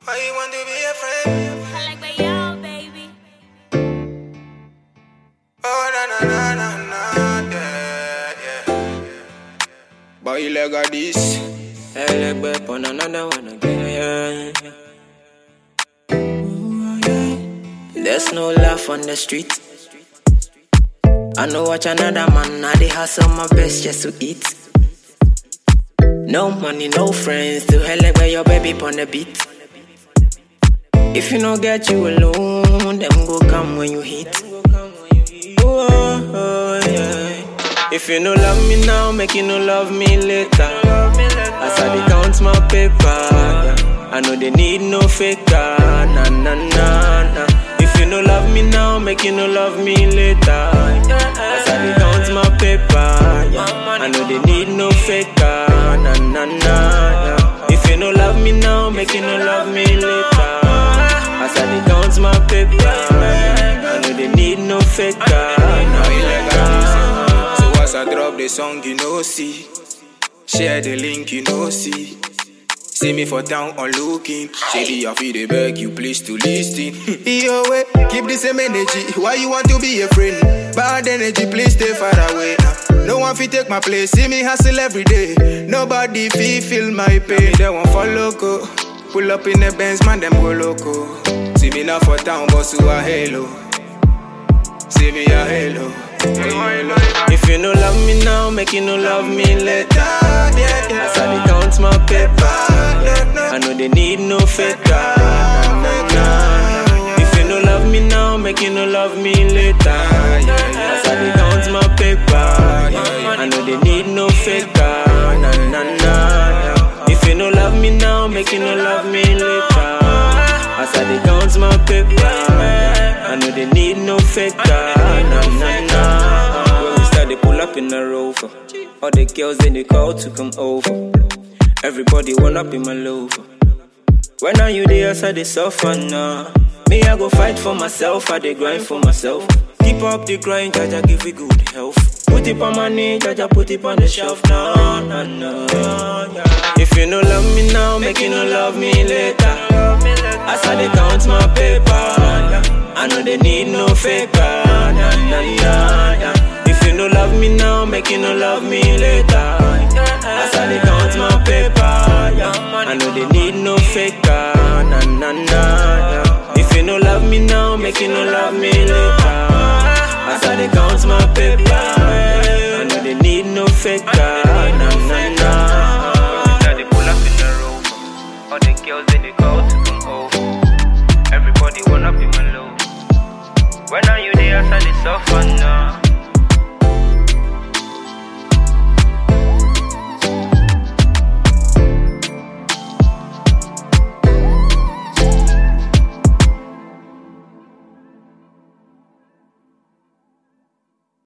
Why you want to be a friend? I like my y'all, baby. Oh, na na na na na, yeah, yeah. Boy, leg of this. Hey, leg back on another one again. Ooh, yeah. There's no laugh on the street. I know watch another man, now they hustle my best just to eat. No money, no friends, to hell like where your baby on the beat. If you don't get you alone, them go come when you hit. Oh, oh, yeah. If you no love me now, make you no love me later. As I dey count my paper, yeah. I know they need no faker. Na na na na. If you no love me now, make you no love me later. As I dey count my paper, yeah. I know they need no faker. Na na na na. If you no love me now, make you no love me later. As I dey count my paper, yeah. I know they need no faker. Na Boy, leg na of na. this. So as I drop the song, you know see. Share the link, you know see. See me for town on looking. Shady, I feel the beg you please to listen. Yo, way, keep the same energy. Why you want to be a friend? Bad energy, please stay far away. Uh, No one fit take my place. See me hustle every day. Nobody fit feel my pain. They won't follow go. Pull up in the Benz, man, them go loco. See me now for town, boss who a halo. See me a halo. If you no love me now, make you no love me later. As I dey count my paper, yeah. I know they need no faker. Na, na, na. If you no love me now, make you no love me later. As I dey count my paper, yeah. I know they need no faker. Na, na, na. If you no love me now, make you no love me later. As I dey count my paper, yeah. I know they need no faker. Na, na, na. When we start, they pull up in a rover. All the girls in the call to come over. Everybody wanna be my lover. When are you there, so they suffer now. Me, I go fight for myself, I dey grind for myself. Keep up the grind, Jaja give you good health. Put it on my knee, Jaja put it on the shelf now, nah, nah. If you no love me now, make you no love me later. As I dey count my paper, I know they need no faker. Nah, nah, nah, nah. If you no love me now, make you no love me later. As I dey count my paper, I know they need no faker. Na na na na. If you no love me now, make you no love me later. As I dey count my paper, I know they need no faker. Na na na. They pull up in the rover. All the girls they dey call to come over. Everybody wanna be my love. When are you there? As I dey suffer now.